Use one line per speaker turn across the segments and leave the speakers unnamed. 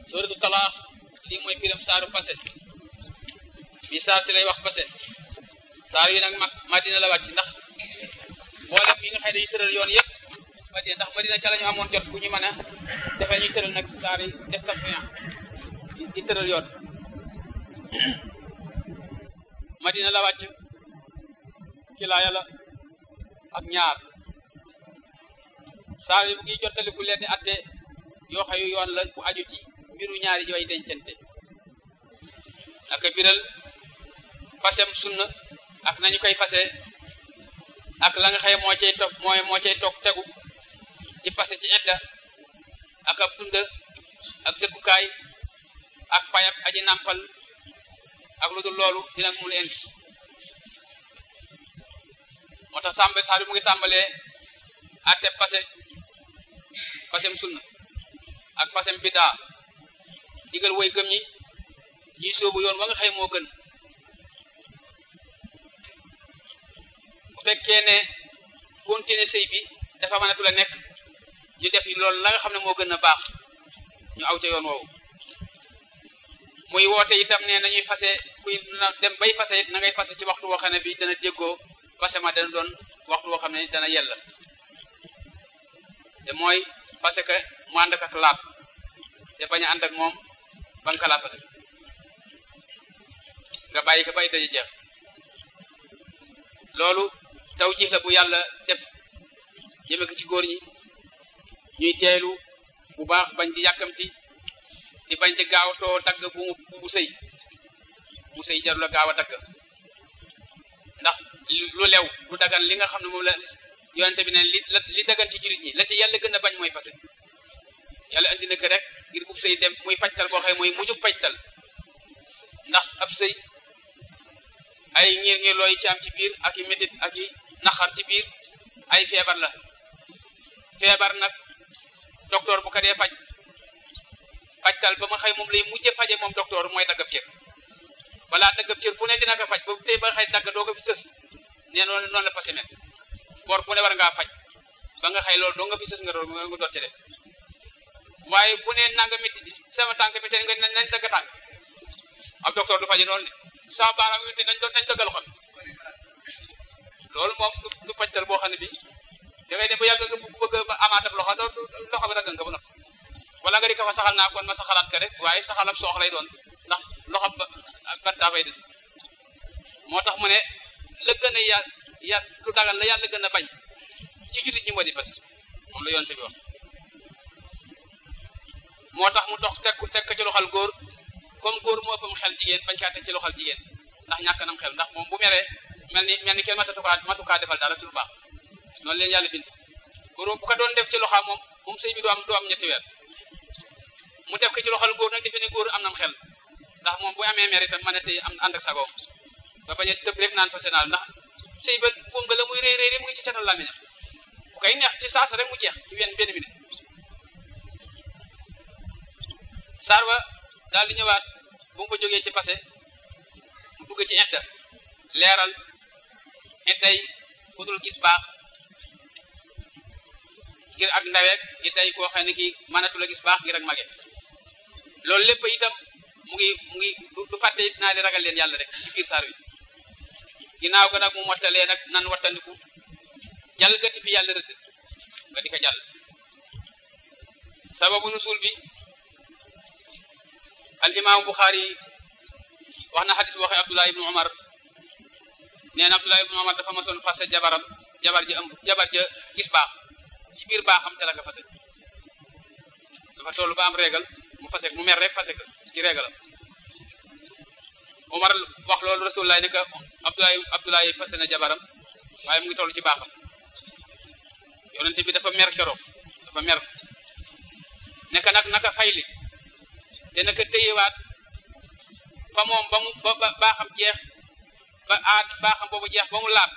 suratu talaax lii mooy piram saaru passé bi saar ci lay wax passé saar yi nag mag madina la wàcc ndax mboolem yi nga xëy dañuy tëral yoon yëpp madina ndax madina ca la ñu amoon jot bu ñu mën a defee ñuy tëral nag saar yi def tasfiyan di tëral yoon madina la wàcc ci laa yàlla ak ñaar saar yi bu ngi jottaliku leen di atte yoo xayu yoon la bu aju ci mbiru ñaari way dencante ak biral fasem sunna ak nañu koy fase ak la nga xëy moo cay toog mooy moo cay toog tegu ci fase ci edda ak ab tunda ak dëkkukaay ak payab aji nàmpal ak lu dul loolu dina mu leen moo tax tàmbe saar bi mu ngi tàmbalee atte passé passem sunna ak passem bidaa digal woy gëm ñi ñuy sóobu yoon wa nga xëy moo gën bu fekkee ne continuer sëy bi dafa mënatu la nekk ñu def loolu la nga xam ne moo gën a baax ñu aw ca yoon woowu muy woote itam ne nañuy fase kuy dem bay fase it na ngay fase ci waxtu woo xam ne bi dana déggoo fase ma dana doon waxtu woo xam ne dana yella te mooy parce que mu ànd ak laab te bañ a ànd ak moom ba nga laa fase nga bàyyi ko bay daje jeex loolu taw jiix la bu yàlla def jëme ko ci góor ñi ñuy teelu bu baax bañ di yàkkamti di bañ di gaawtoo dagg bu bu sëy bu sëy jarul la gaaw a dagg ndax lu lew lu dagan li nga xam ne moom la yonente bi ne li li dagan ci jullit ñi la ci yàlla gën a bañ mooy fase yàlla andi na ko rek ngir bu sëy dem muy pajtal boo xam mooy mujjug pajtal ndax ab sëy ay ngir ngir looy ci am ci biir ak i métit ak i naxar ci biir ay feebar la feebar nag docteur bu ko dee faj fajtal ba ma xëy moom lay mujje faje moom docteur mooy daggab cër balaa daggab cër fu ne dina ko faj ba tey ba xëy dagg doo ko fi sës nee noonu noonu la passé met boor bu ne war ngaa faj ba nga xëy loolu doo nga fi sës nga door nga door ci def waaye bu ne nanga métti bi sama tànk métti nga nañ dagg tànk ab docteur du faje noonu de sama baaraam métti nañ doon nañ dagg loxo bi loolu moom du fajtal boo xam ne bi da ngay dem ba yàgg nga bëgg ba amaat ab loxo doo loxo bi dagg nga ba noppi wala nga di ko fa saxal naa kon ma saxalaat ka rek waaye saxalab soox lay doon ndax loxo ba bantaa fay des moo tax mu ne la gën a ya ya lu dagal la yàlla gën a bañ ci jullit ñi moo di parce que moom la yonte bi wax moo tax mu dox teg teg ko ci loxal góor comme góor mu ëppam xel jigéen bañ kaa teg ci loxal jigéen ndax ñàkk nam xel ndax moom bu meree mel ni mel ni kenn matatukaa matukaa defal dara ci lu baax noonu leen yàlla bind góor bu ko doon def ci loxaam moom moom sëy bi du am du am ñetti weer mu def ko ci loxal góor nag defe ne góor am nam xel ndax moom bu amee mer itam mën a tey am ànd ak sagoom ba bañ a tëb rek naan fa sénaal ndax sëy ba buum ba la muy réy réy mu ngi ci catal làmmiñam bu koy neex ci saasa rek mu jeex ci wenn benn minute saar ba daal di ñëwaat bu mu fa jógee ci passé mu dugg ci idda leeral idday fu dul gis baax ngir ak ndaweek idday koo xam ne kii mënatu la gis baax ngir ak mage loolu lépp itam mu ngi mu ngi du fàtte it naa di ragal leen yàlla rek ci biir saar wi ginnaaw ga nag mu mottalee nag nan wattandiku jalgati fi yàlla rëdd nga di ko jàll sababu nusul bi al imaamu Buxaari wax na xadis waxe Abdullah ibnu Umar nee na Abdullah ibnu Umar dafa masoon fase jabaram jabar ja ëmb jabar ja gis baax ci biir baaxam te la ko fase dafa toll ba am régal mu fase mu mer rek fase ko ci régalam Umar wax loolu Rasulullah ne que Abdullah Abdullah fase na jabaram waaye mu ngi toll ci baaxam yonente bi dafa mer keroog dafa mer nekk nag naka fayli te naka téyewaat fa moom ba mu ba baaxam jeex ba aat baaxam boobu jeex ba mu laab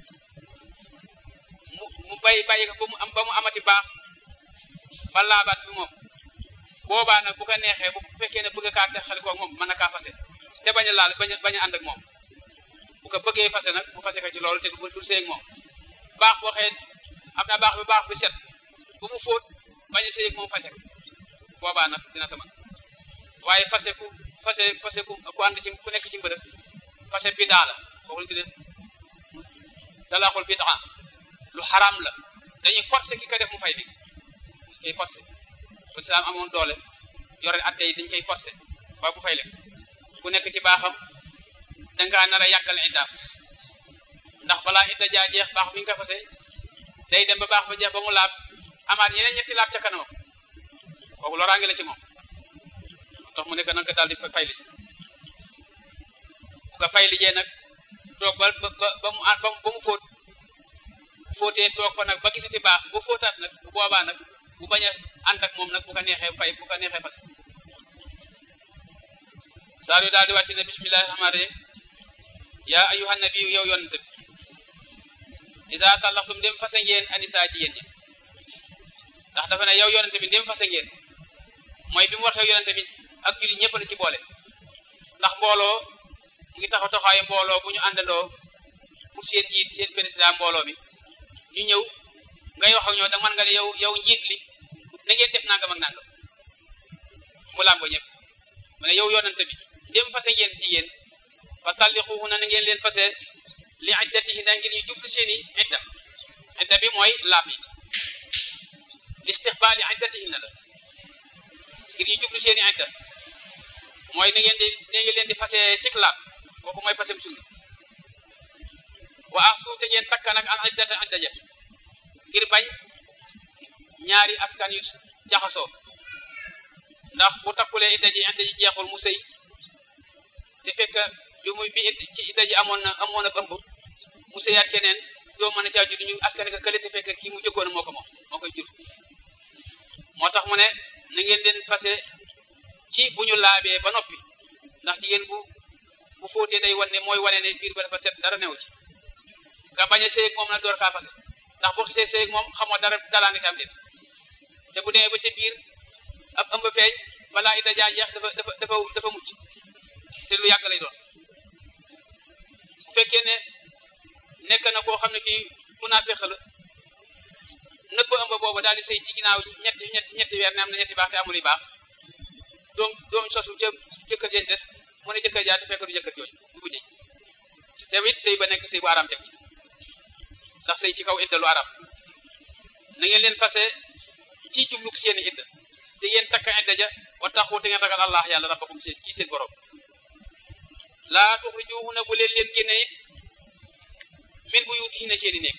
mu mu bay bàyyi ko ba mu am ba mu amati baax ba laabaat fi moom boobaa nag bu ko neexee bu fekkee ne bëgg kaa texali ko moom mën na kaa fase te bañ a laal bañ a bañ a ànd ak moom bu ko bëggee fase nag bu fase ko ci loolu te du du seeg moom baax boo xëy am na baax bi baax bi set bu mu fóot bañ a seeg moom fase ko boobaa nag dina ko mën waaye fase ku fase fase ku ku ànd ci ku nekk ci mbërëg fase bidaa la kooku lañu tuddee talaaxul bidaa lu xaraam la dañuy forcer ki ko def mu fay bi koy forcer bu islaam amoon doole yore atte yi dañ koy forcer waaye bu fay leen ku nekk ci baaxam dangaa nar a yàggal iddaam ndax balaa idda jaa jeex baax bi nga ko fase day dem ba baax ba jeex ba mu laab amaat yeneen ñetti laab ca kanamam kooku loraange la ci moom tax mu nekk nanga daal di fay li bu ko fay lijee nag toog ba ba ba mu ba mu fóot fóotee toog fa nag ba gisati baax bu fóotaat nag bu boobaa nag bu bañ a ànd ak moom nag bu ko neexee fay bu ko neexee fas saar yu daal di wàcc ne bismillahi rahmaani rahim yaa ayyuhan nabi yow yonent bi isa tallaxtum dem fase ngeen anisa jigéen ñi ndax dafa ne yow yonent bi dem fase ngeen mooy bi mu waxee yonent bi ak jullit ñëpp la ci boole ndax mbooloo mu ngi taxaw taxawaayu mbooloo bu ñu àndandoo pour seen jiit seen président mbooloo mi ñu ñëw ngay wax ak ñoo da man nga ne yow yow njiit li na ngeen def nangam ak nangam mu làmbo ñëpp mu ne yow yonante bi dem fase ngeen jigéen fa tallixuhunna na ngeen leen fase li iddatihinna ngir ñu jublu seen i idda idda bi mooy laab yi listixbaali iddatihinna la ngir ñu jublu seen i idda mooy na ngeen di na ngeen leen di fase cik laab kooku mooy fasem sunna wa ahsu te ngeen takka nag al iddata idda ja ngir bañ ñaari askan yu jaxasoo ndax bu takkulee idda ji idda ji jeexul mu sëy te fekk bi muy bi ci idda ji amoon na amoon na ëmb mu sëyaat keneen doo mën a caa judd ñu askan ka kële te fekk kii mu jëkkoon moo ko moom moo koy jur moo tax mu ne na ngeen leen fase ci bu ñu laabee ba noppi ndax jigéen bu bu fóotee day wane mooy wane ne biir ba dafa set dara newu ci nga bañ a sëy ak moom nag door kaa fase ndax boo xisee sëy ak moom xamoo dara dalaa nga ci am déet te bu demee ba ca biir ab ëmb feeñ balaa ida jaa jeex dafa dafa dafa dafa mucc te lu yàgg lay doon bu fekkee ne nekk na koo xam ne kii ku naa fex la nëbb ëmb boobu daal di sëy ci ginnaaw ñetti ñetti ñetti weer ne am na ñetti baax te amul yu baax doom doom sosu ca jëkkër jeen des mu ne jëkkër jaa te fekk du jëkkër jooju du ko jëj te it sëy ba nekk sëy bu araam teg ci ndax sëy ci kaw idda lu araam na ngeen leen fase ci jublu seeni idda te ngeen takka idda ja wa taxu te ngeen ragal allah yàlla rabbakum seen kii seen borom laa tuxrijuhunna bu leen leen génne it min buyutihinna seeni néeg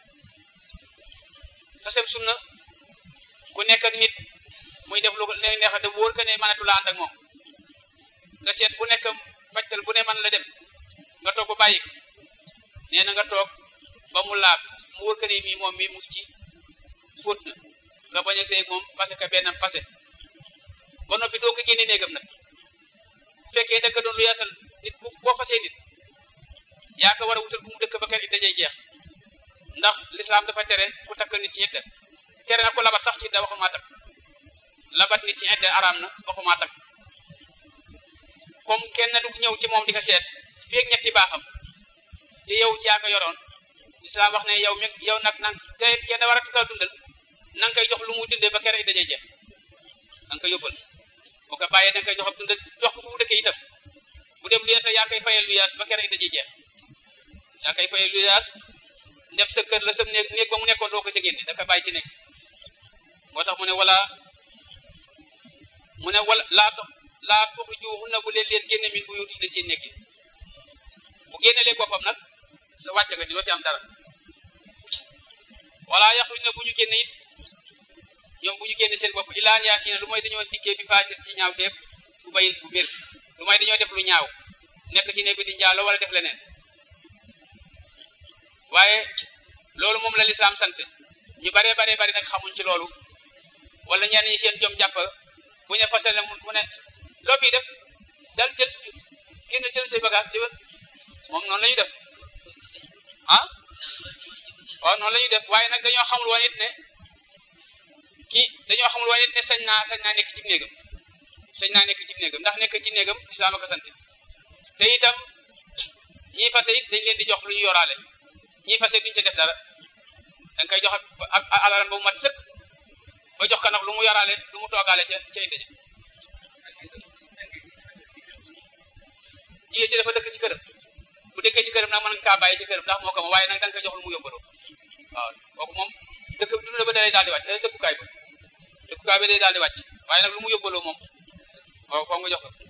fasem sunna ku nekk ak nit muy def lu leen neex de wóor que ne mënatu la ànd ak moom nga seet fu nekk fajtal bu ne man la dem nga toog ba bàyyi ko nee na nga toog ba mu laab mu wóor que ne mii moom mii mu ci fóot na nga bañ a seeg moom parce que benn passé ba noppi doo ko génne néegam nag bu fekkee dëkk doon lu yaatal nit bu boo fasee nit yaa ko war a wutal fu mu dëkk ba kër it dajay jeex ndax lislaam dafa tere ku takk nit ci idda tere na ku labat sax ci idda waxumaa takk labat nit ci idda araam na waxumaa takk comme kenn du ñëw ci moom di ko seet fii ak ñetti baaxam te yow yaa ko yoroon lislaam wax ne yow mi yow nag nang te kenn war a ko dundal na nga koy jox lu mu dundee ba kere dajee jeex da nga koy yóbbal boo ko bàyyee da nga koy jox ab dundal jox ko fu mu dëkkee itam bu dem lu yees yaa koy fayal lu yaas ba kere dajee jeex yaa koy fayal lu yaas ndem sa kër la sa néeg néeg ba mu nekkoon doo ko ca génne da ko bàyyi ci nekk moo tax mu ne wala mu ne wala laa tax laa tuxrijuhunna bu leen leen génne min buyutihinna ci nekk bu génne leen boppam nag sa wàcc nga ci doo ci am dara wala yaxruj na bu ñu génne it ñoom bu ñu génne seen bopp ilaan yaatiina lu mooy dañoo dikkee bi faasir ci ñaaw teef bu bayin bu bir lu mooy dañoo def lu ñaaw nekk ci néeg bi di njaalo wala def leneen waaye loolu moom la lislaam sant ñu baree baree bari nag xamuñ ci loolu wala ñenn ñi seen jom jàpp bu ñu fase ne mu ne loo fii def dal jël génn jël say bagage di moom noonu la ñuy def ah waaw noonu la ñuy def waaye nag dañoo xamul woon it ne kii dañoo xamul woon it ne sañ naa sañ naa nekk ci néegam sañ naa nekk ci néegam ndax nekk ci néegam islaam a ko sant te itam ñii fase it dañ leen di jox lu ñu yoraale ñii fase duñ ca def dara da nga koy jox ak alalam ba mu mat sëkk ba jox ko nag lu mu yoraale lu mu toogaale ca ca indi jigéen ji dafa dëkk ci këram bu dëkkee ci këram nag mën nga kaa bàyyi ci këram ndax moo ko ma waaye nag da nga koy jox lu mu yóbbaloo waaw kooku moom dëkk dund ba day daal di wàcc dëkkukaay ba dëkkukaay ba day daal di wàcc waaye nag lu mu yóbbaloo moom waaw foog nga jox ko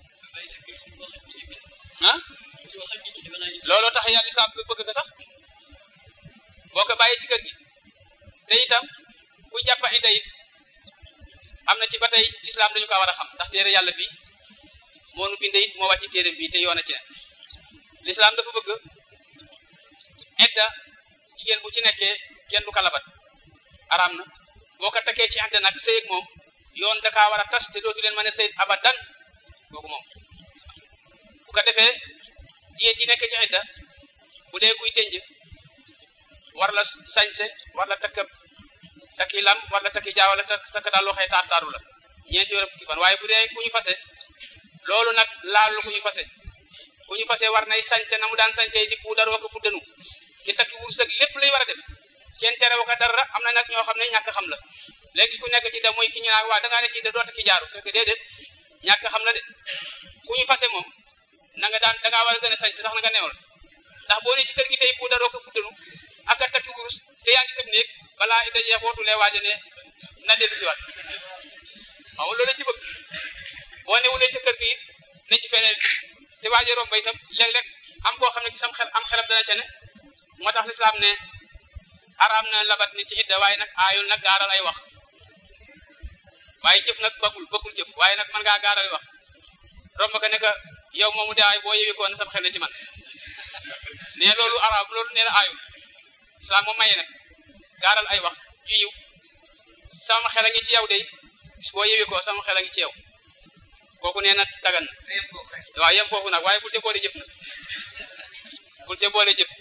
ah looloo tax yàlla lislaam bëgg ko sax boo ko bàyyee ci kër gi te itam kuy jàppa ida it am na ci ba tey lislaam dañu ko war a xam ndax téere yàlla bi moo nu binde it moo wàcci téere bi te yoona ci ne lislaam dafa bëgg idda jigéen bu ci nekkee kenn du ko labat araam na boo ko takkee ci idda nag sëy ak moom yoon da kaa war a tas te dootu leen mën a sëy abadan kooku moom bu ko defee jigéen ji nekk ci idda bu dee kuy tënj war la sañse war la takk takki lam war la takki jaaw wala takk daal loo xëy taar taaru la ñeenti weer fukki fan waaye bu dee ku ñu fase loolu nag laal lu ku ñu fase ku ñu fase war nay sañse na mu daan sañse di puudar wa ko fuddanu di takki wurus ak lépp lay war a def kenn tere wa ko dara am na nag ñoo xam ne ñàkk xam la léegi ku nekk ci da mooy ki ñu naan waa da ngaa ne ci da doo takki jaaru fekk déedéet ñàkk xam la de ku ñu fase moom na nga daan da ngaa war a gën a sañse sax na nga newal ndax boo ne ci kër gi tey puudar wa ko fuddanu ak a takki wurus te yaa ngi sëb néeg balaa ida jeex wootulee waaja ne na dellu si waat waaw loolu ci bëgg boo newulee ci kër gi it ne ci feneen te waaja romb itam léeg-léeg am koo xam ne ci sam xel am xelam dana ca ne moo tax lislaam ne araam na labat ni ci idda waaye nag aayul nag gaaral ay wax waaye jëf nag bëggul bëggul jëf waaye nag man ngaa gaaral ay wax romb ko ne que yow moomu de ay boo yewi ko na sam xel ne ci man ne loolu araam loolu nee na aayul islam moom maye nag gaaral ay wax yu yiw sama xel a ngi ci yow de boo yewi ko sama xel a ngi ci yow kooku nee na dagan na waaw yem foofu nag waaye bul te boole jëf nag bul te boole jëf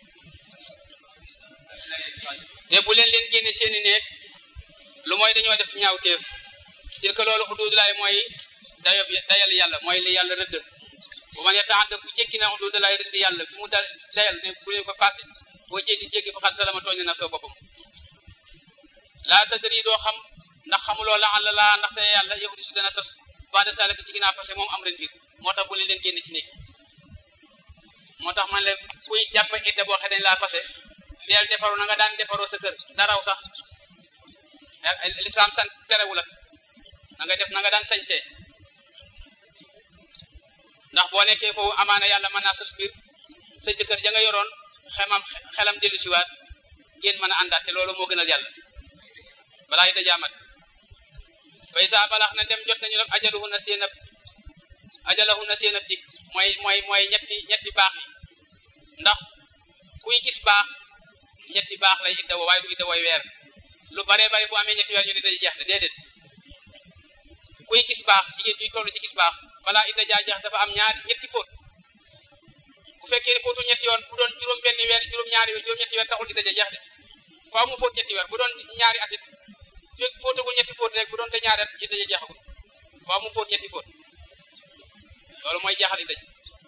te bu leen leen génne seeni neeg lu mooy dañoo def ñaaw teef til que loolu xuduudulaay mooy dayob dayal yàlla mooy li yàlla rëdd bu ma ne taxadda ku jéggi na xuduudulaay rëdd yàlla fi mu da dayal ne bu leen ko passé boo jéggi jéggi fa xat salama tooñ na soo boppam laa tadri doo xam ndax xamuloo la àlla laa ndaxte yàlla yahudi su dana sos bande salaka ci ginnaaw passé moom am ren biir moo tax bu leen leen génne ci néeg moo tax man la kuy jàpp idda boo xam ne laa passé deel defaru na nga daan defaroo sa kër daraw sax l'islam san terewu la na nga def na nga daan sañsee ndax boo nekkee foofu amaana yàlla mën naa sos biir sa jëkkër ja nga yoroon xemam xelam dellu siwaat ngeen mën a àndaat te loolu moo gënal yàlla balaa yi dajaamat bay saa balax na dem jot nañu nag ajaluhu na seen ab ajalahu na seen ab dig mooy mooy mooy ñetti ñetti baax yi ndax kuy gis baax ñetti baax lay idda woo waaye du idda wooy weer lu baree bari bu amee ñetti weer ñu ne day jeex de déedéet kuy gis baax jigéen ñuy toll ci gis baax balaa idda jaa jeex dafa am ñaar ñetti fóot bu fekkee ne fóotu ñetti yoon bu doon juróom benn weer juróom ñaari weer juróom ñetti weer taxul idda ja jeex de faaw mu fóot ñetti weer bu doon ñaari atit fekk fóotagul ñetti fóot rek bu doon te ñaari at idda ja jeexagul faaw mu fóot ñetti fóot loolu mooy jeexal idda ji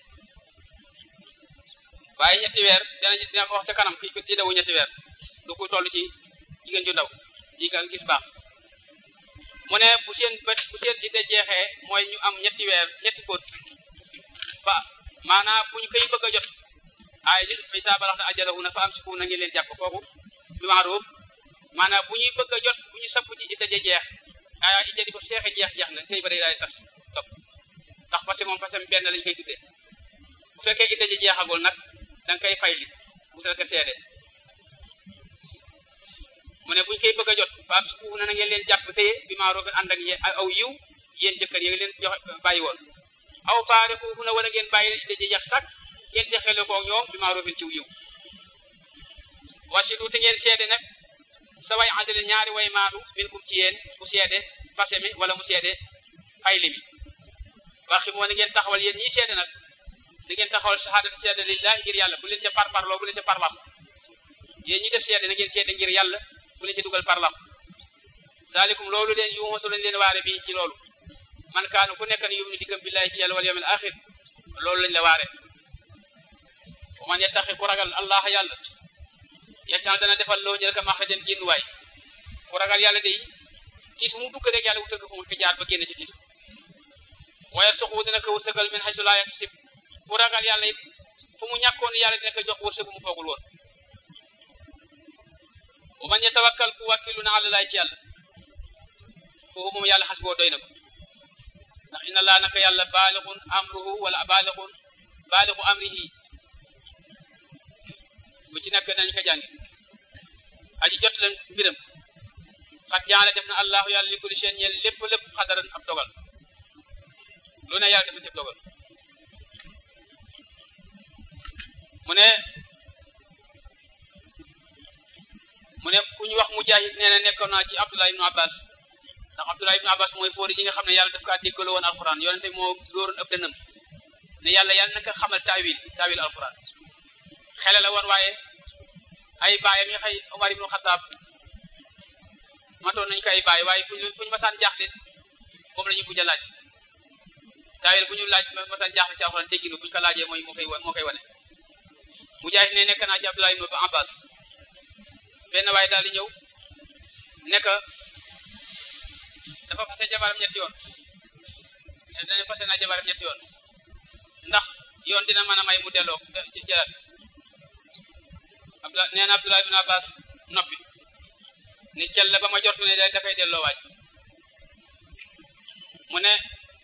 waaye ñetti weer dina dina ko wax ca kanam kii idda wu ñetti weer du ko toll ci jigéen ju ndaw ji nga gis baax mu ne bu seen bët bu seen idda jeexee mooy ñu am ñetti weer ñetti fóot fa maanaam bu ñu koy bëgg a jot ay ji bay saa balax na ajalahu na fa am siku na ngeen leen jàpp kooku bi maaruf maanaam bu ñuy bëgg a jot bu ñu sapp ci idda ja jeex aya idda di ba seexe jeex jeex na sëy ba day daay tas topp ndax parce que moom parce que benn lañ koy tuddee bu fekkee idda ja jeexagul nag da nga koy fay li wutal ko seede mu ne buñ koy bëgg a jot fa am siku na na ngeen leen jàpp téye bi maaruf ànd ak yéen aw yiw yéen jëkkër yi leen jox bàyyi woon aw faare foofu na wala ngeen bàyyi idda ja jeex tak ngeen texele ko ñoom bi maarufin ciw yiw wasidu te ngeen seede nag sa way àndale ñaari way maadu min kum ci yéen mu seede fase mi wala mu seede fayli mi waxi moo ne ngeen taxawal yéen ñii seede nag di ngeen taxawal shahadati seede lillahi ngir yàlla bu leen ca parparloo bu leen ca parlax yéen ñi def seede na ngeen seede ngir yàlla bu leen ca dugal parlax zalikum loolu leen yu mosu lañ leen waare bii ci loolu man kaanu ku nekk ne yum ni diggam billahi ci yàlla wal yawmil axir loolu lañ la waare bu man yettaxi ku ragal allah yàlla yaccan dana defal loo ñël ka maxrajan génn waay ku ragal yàlla day tiis mu dugg rek yàlla wutal ko fu mu fi jaar ba génn ci tiis wayar soxu dina ko wërsëgal min xaysu laa yaxtasib fu ku ragal yàlla it fu mu ñàkkoon yàlla dina ko jox wërsëg bu mu foogul woon wa man yatawakkal ku wàkkilu na àlla laay ci yàlla foofu moom yàlla xas boo doy na ko ndax inna laa naka yàlla baalixun amruhu wala baalixun baalixu amrihi bu ci nekk nañ ko jàngi aji jot leen mbiram xat jaale def na allahu yàlla li kulli seen ñeel lépp lépp xadaran ab dogal lu ne yàlla def na ci dogal mu ne mu ne ku ñu wax mujahid nee na nekkoon naa ci abdullah ibnu abbas ndax abdullah ibnu abbas mooy fóori yi nga xam ne yàlla daf kaa déggaloo woon alquran yonente moo dóoroon ëpp dënam ne yàlla yàlla naka xamal taawil taawil alquran xele la woon waaye ay baayam yi xëy omar ibnu xataab matoon nañ ko ay baay waaye fuñ fuñu masaan jaaxle moom la ñu mujj a laaj taawil bu ñu laaj masaan jaaxle ci alquran dégginu buñu ko laajee mooy moo koy moo koy wane mujahid ne nekk naa ci abdullah ibnu abbas benn waaye daal di ñëw nekk dafa fase jabaram ñetti yoon dana fase naa jabaram ñetti yoon ndax yoon dina mën a may mu delloo jëlaat abdullah nee na abdullah ibn abbas noppi ni cel la ba ma jortu ne da dafay delloo waaj mu ne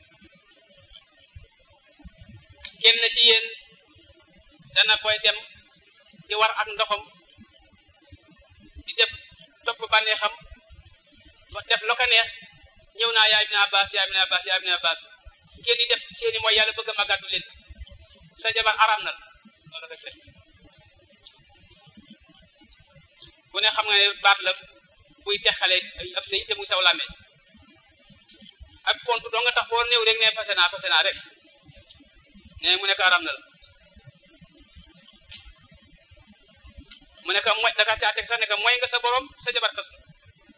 kenn ci yéen dana koy dem di war ak ndoxam di def topp bànneexam def lo ko neex ñëw naa yaa ibn abbas yaa ibn abbas yaa ibn abbas ngeen di def seeni mooy yàlla bëgg a màggatu leen sa jabar aram na loolu la koy fekk ku ne xam nga ne baat la buy texale ab sëy te muy saw làmmeñ ak pont doo nga tax foo néew rek ne fase naa fase naa rek ne mu nekk aram na la mu nekk mooy daka caa teg sax nekk mooy nga sa borom sa jabar tas na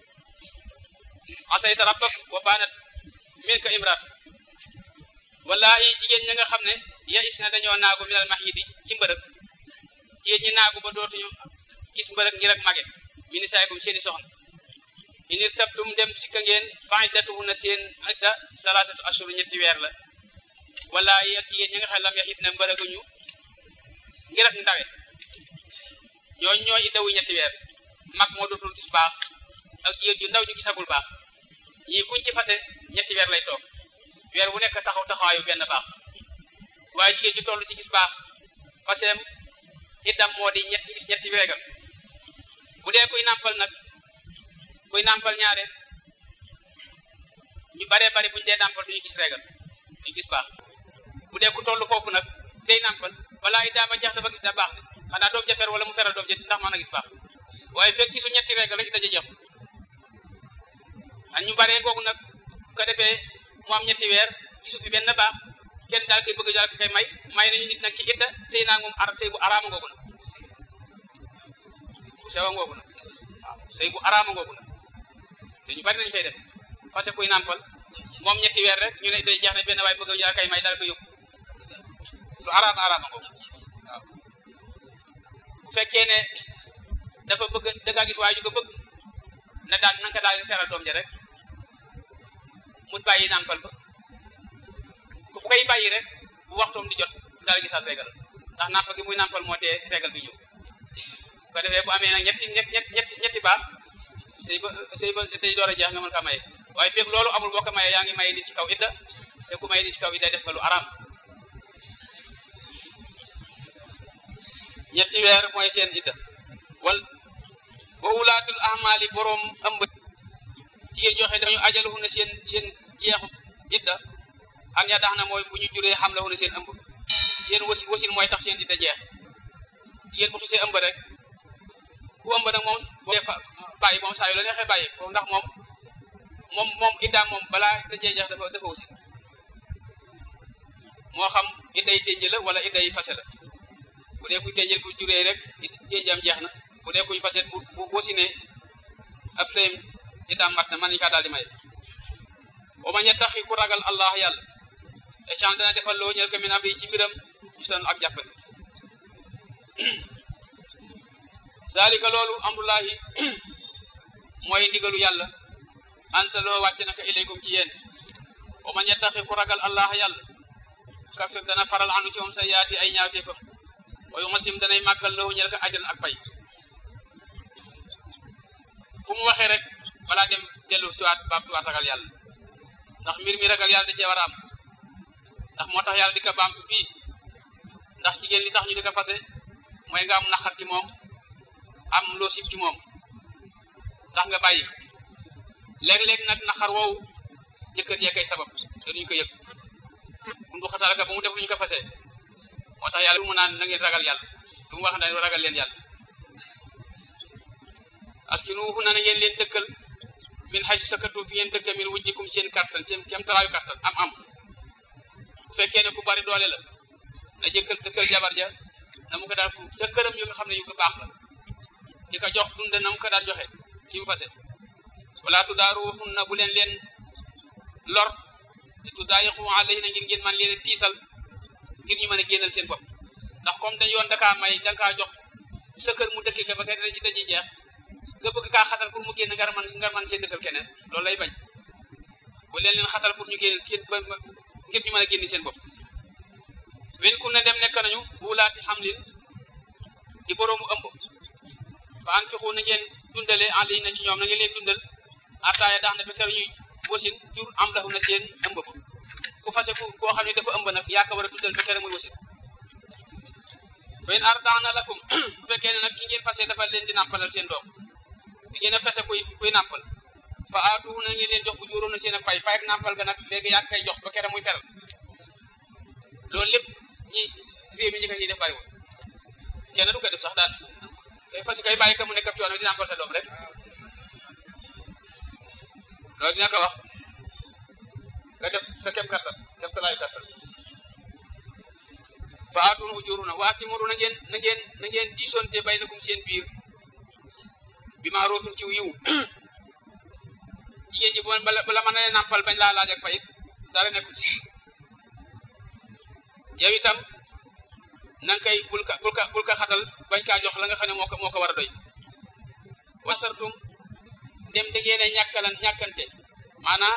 asayta rabbak wa baanat min ka imraat wallahi jigéen ñi nga xam ne ya is na dañoo naagu minal mahidi ci mbërëg jigéen ñi naagu ba dootuñu gis mbërëg ngir ak mage mini saaykum seeni soxna inir tabtum dem sikka ngeen fa iddatuhunna seen idda salaasatu ashur ñetti weer la wallahi ak jigéen ñi nga xam lam yaxit na mbërëguñu ngir ak ndawe ñooñ ñooy iddawu ñetti weer mag moo dootul gis baax ak jigéen ju ndaw ju gisagul baax ñii kuñ ci fase ñetti weer lay toog weer bu nekk taxaw taxawaayu benn baax waaye jigéen ju toll ci gis baax faseem iddam moo di ñetti gis ñetti weegal bu dee kuy nàmpal nag kuy nàmpal ñaare ñu baree bari buñu dee nàmpal duñu gis reegal duñu gis baax bu dee ku toll foofu nag tey nàmpal balaa iddaama jeex dafa gis da baax de xanaa doom ja fer wala mu feral doom ja ndax mën a gis baax waaye fekk gisu ñetti reegal rek daje jeex an ñu baree googu nag bu ko defee mu am ñetti weer gisu fi benn baax kenn daal koy bëgg daal ko koy may may nañu nit nag ci idda sëy naa moom ar sëy bu araama ngoogu nag bu sewa ngoogu nag waaw sëy bu araama ngoogu nag te ñu bari nañu fay def parce que kuy nàmpal moom ñetti weer rek ñu ne day jeex ne benn waay bëgg daal koy may daal ko yóbbu lu araama araama ngoogu waaw bu fekkee ne dafa bëgg da ngaa gis waaye ju ko bëgg na daal na nga daal di feral doom ja rek mu bàyyi nàmpal ba ku koy bàyyi rek bu waxtoom di jot daal gisaat régal ndax nàmpal gi muy nàmpal moo tee régal bi ñëw bu ko defee bu amee nag ñetti ñetti ñetti ñetti baax sëy ba sëy ba day door a jeex nga mën kaa maye waaye fekk loolu amul boo ko mayee yaa ngi maye nit ci kaw idda te ku maye nit ci kaw idda def nga lu araam ñetti weer mooy seen idda wal wa ulaatul ahmaali boroom ëmb jigéen joxe dañu ajaluhu na seen seen jeexu idda an ya dax na mooy bu ñu juree xam la hu na seen ëmb seen wasi wasin mooy tax seen idda jeex jigéen bu xisee ëmb rek ku ëmb nag moom boo bàyyi moom saa yu la neexee bàyyi ko ndax moom moom moom iddaam moom balaa idda jee jeex dafa dafa wasin moo xam idday ténj la wala idday fase la bu dee kuy ténjel bu juree rek ténjam jeex na bu dee kuy fase bu bu wasinee ab sëyam iddaam mat na man nañu kaa daal di may wa man yattaqi ku ragal allah yàlla échange dana defal loo ñel ko min am ci mbiram yusran ak jàppale zalika loolu amrullahi mooy ndigalu yàlla ansaloo wàcce naka ilaykum ci yéen wa man yattaqi ku ragal allah yàlla kafir dana faral anu ci moom sa yaati ay ñaawteefam wa yu masim danay màggal loo ñel ko ajran ak pay fu mu waxee rek balaa dem dellu si waat baamtuwaat ragal yàlla ndax mbir mi ragal yàlla da cee war a am ndax moo tax yàlla di ko baamtu fii ndax jigéen li tax ñu di ko fase mooy nga am naqar ci moom am loo sib ci moom tax nga bàyyi léeg-léeg nag naqar woowu jëkkër jee koy sabab te duñu ko yëg bundu xatal ka ba mu def lu ñu ko fase moo tax yàlla lu mu naan na ngeen ragal yàlla lu mu wax na ragal leen yàlla askinuhu na ngeen leen dëkkal min haysu sakatu fi ngeen dëkka min wujjikum seen kattan seen kem talaayu kattan am am bu fekkee ne ku bari doole la na jëkkal dëkkal jabar ja na mu ko daan fuuf ca këram yu nga xam ne yu ko baax la di ko jox dunde na mu ko daan joxe ki mu fase wala tudaaruhunna bu leen leen lor di tudaayiqu alayhinna ngir ngeen man leen tiisal ngir ñu mën a génnal seen bopp ndax comme dañ yoon dakaa may da nga kaa jox sa kër mu dëkkee ka ba kay daji daji jeex nga bëgg kaa xatal pour mu génn nga man nga man cee dëkkal keneen loolu lay bañ bu leen leen xatal pour ñu génn ba ngir ñu mën a génn seen bopp wen ku ne dem nekk nañu wulaati xamlin di boroomu ëmb fa an fixu na ngeen dundale en ligne na ci ñoom na ngeen leen dundal ataaya dax na ba kër ñuy wasin jur am lahu na seen ëmb ba ku fase ku koo xam ne dafa ëmb nag yaa ko war a dundal ba kër muy wasin fa in ardaana lakum bu fekkee ne nag ki ngeen fase dafa leen di nàmpalal seen doom di ngeen a fese kuy kuy nàmpal fa aatuhu na ngeen leen jox bu juróom na seen a pay pay ak nàmpal ga nag léegi yaa koy jox ba kër muy feral loolu lépp ñi réew mi ñi ko ciy def bariwul kenn du ko def sax daan kay fas kay bàyyi ka mu nekk ab coono di nàmpal sa doom rek loolu dina ko wax nga def sa kem kattan kem talaayu kattan fa aatun ujuruna wa atimuru na ngeen na ngeen na ngeen diisonte baynakum seen biir bi maarufin ci yiw jigéen ji bu bala bala mën a nàmpal bañ laa laaj ak payit dara nekku ci yow itam na nga koy bul ka bul ka bul ka xatal bañ kaa jox la nga xam ne moo ko moo ko war a doy wasartum dem da ngeen a ñàkkalan ñàkkante maanaam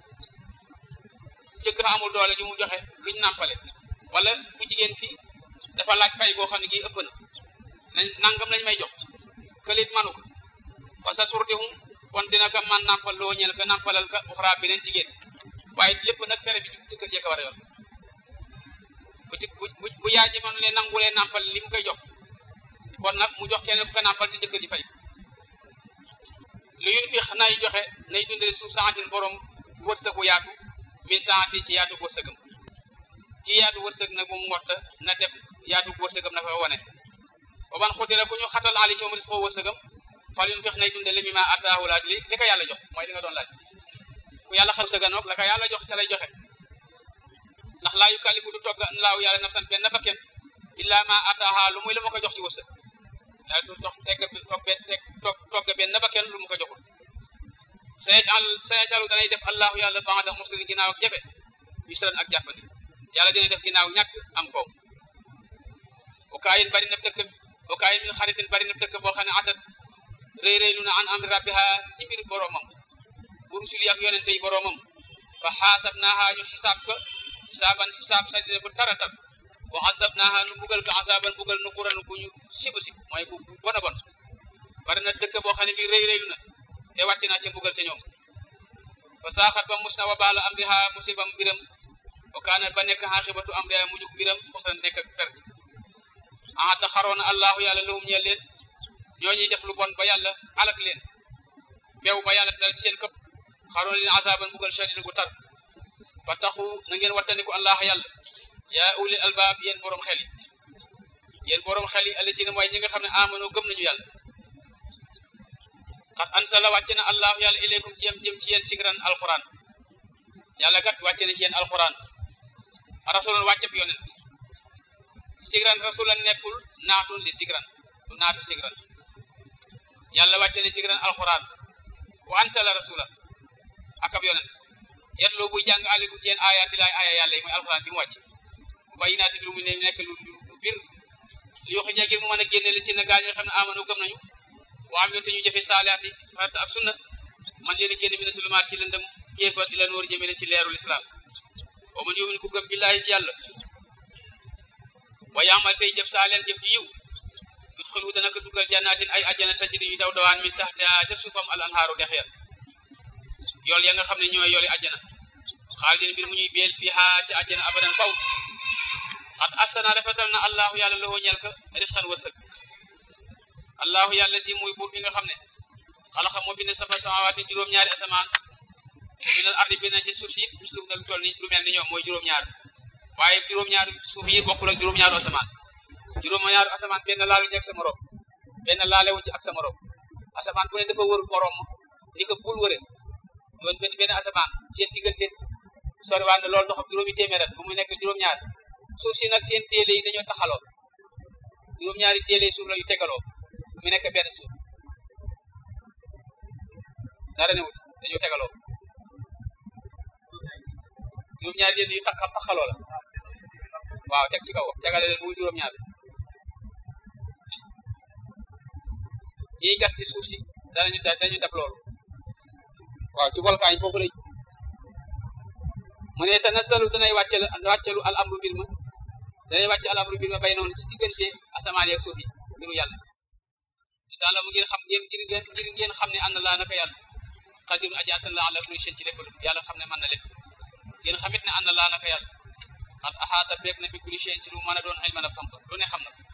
jëkk fa amul doole ju mu joxe luñ nàmpale wala bu jigéen ki dafa laaj pay boo xam ne gii ëpp na nañ nangam lañ may jox këlit manu ko fa sa turdihum kon dina ko man nàmpal loo ñeel ka nàmpalal ka uxraa beneen jigéen waaye lépp nag fere bi ci kër jee ko war a yor bu ci bu bu yaay ji man ne nangulee nàmpal li mu koy jox kon nag mu jox kenn bu ko nàmpal te jëkkër ji fay lu yun fi nay joxe nay dundale suuf saatin borom wërsëg bu yaatu min saati ci yaatu wërsëgam ci yaatu wërsëg nag moom ngotta na def yaatu wërsëgam na fa wane ba ban xudira ku ñu xatal ali ci moom ris ko wërsëgam fal yun fex nay dundale mi ma ataahu laaj li li ko yàlla jox mooy li nga doon laaj ku yàlla xal wërsëga noog la ko yàlla jox ca lay joxe ndax laa yukallifu du togg laaw yàlla nafsan benn bakken illa ma ataaha lu muy lu ma ko jox ci wërsëg yàlla du tox tegg togg teg togg benn bakken lu mu ko joxul sayacal sayacalu danay def allahu yàlla ba'da usrin ginnaaw ak jafe yusran ak jàppandi yàlla dina def ginnaaw ñàkk am koom wakaayin bari na dëkk wakaayin min xaritin bari na dëkk boo xam ne atat rëy rëylu na an amri rabbiha ci mbir boromam bu rusul yi ak yonente yi boromam fa xaasab naaha ñu xisaab ko xisaaban xisaab sadida bu taratal wa azab naaha nu bugal ko azaban bugal nu kuran bu ñu siba sib mooy bu bon a bon bari na dëkk boo xam ne bi rëy rëylu na te wàcc naa ca mbugal ca ñoom fa saaxat ba mus na wa baala amriha musibam mbiram wa kaana ba nekk xaaxibatu amriha mujug mbiram xusran nekk ak perte ahata xaroona allahu yàlla lahum ñeel leen ñoo ñuy def lu bon ba yàlla alak leen beew ba yàlla dal ci seen këpp xaroona leen azaban mbugal shadid gu tar ba taxu na ngeen wattandiku allah yàlla yaa ulil albaab yéen borom xel yi yéen borom xel yi allasina mooy ñi nga xam ne amano gëm nañu yàlla xat ansala wàcce na allahu yàlla ilaykum ci yem jëm ci yéen sigran alquran yàlla kat wàcce na ci yéen alquran rasulan wàcceb yonent sigran rasulan nekkul naatun li sigran du naatu sigran yàlla wàcce na sigran alquran wa ansala rasulan akab yonent yetloo buy jàng aleykum ci yéen ayaati laay aya yàlla yi mooy alquran ci mu wàcc bu bayinaati lu mu ne nekk lu lu bir li yoxi ngir mu mën a génne li ci na gaa ñoo xam ne amano gëm nañu waa am te ñu jëfe saalihaati farata ak sunna man leen a génn mina sulumaat ci lëndëm kéefar ila noor jëmee ci leerul islam wa man yumin ku gëm billaahi ci yàlla wa yaamal tey jëf saa leen jëf ji yiw yudxilu dana ko dugal jannatin ay ajjana tajri yu daw dawaan min taxtiha ca suufam al anhaaru dex ya yool ya nga xam ne ñooy yooli ajjana xaalidin mbir mu ñuy beel fiiha ca ajjana abadan faw xat asana rafetal na allahu yàlla loo ñel ka risqan wërsëg allahu yàlla si muy buur bi nga xam ne xalaxa moo bind saba samawaati juróom-ñaari asamaan minal ardi bind ci suuf si mislu na lu toll ni lu mel ni ñoom mooy juróom-ñaar waaye juróom-ñaari suuf yi bokkul ak juróom-ñaaru asamaan juróom-ñaaru asamaan benn laalu ci ak sa morom benn laalewu ci ak sa morom asamaan bu ne dafa wër morom ni ko bul wëre yoon benn benn asamaan seen diggante soriwaan na loolu doxam juróomi téeméer at bu mu nekk juróom-ñaar suuf si nag seen déele yi dañoo taxaloo juróom-ñaari déele suuf la yu tegaloo mu nekk benn suuf dara newut dañoo tegaloo juróom-ñaari déele yu tax taxaloo la waaw teg ci kaw tegale leen bu juróom-ñaar ñiy gas ci suuf si danañu dañu dab loolu waaw ci volcan yi foofu lañ mu ne tanazzalu danay wàccelu wàccelu al amru mbir ma danay wàcc al amru mbir ma bay noonu ci diggante asamaan yeeg suuf yi mbiru yàlla daala mu ngeen xam ngeen ngir ngeen ngir ngeen xam ne ànd laa naka yàlla xadiru aji attan la ala kulli shay ci lépp yàlla xam ne mën na lépp ngeen xamit ne ànd laa naka yàlla xat axaata beeg na bi kulli shay ci lu mën a doon ilman ab xam-xam lu ne xam na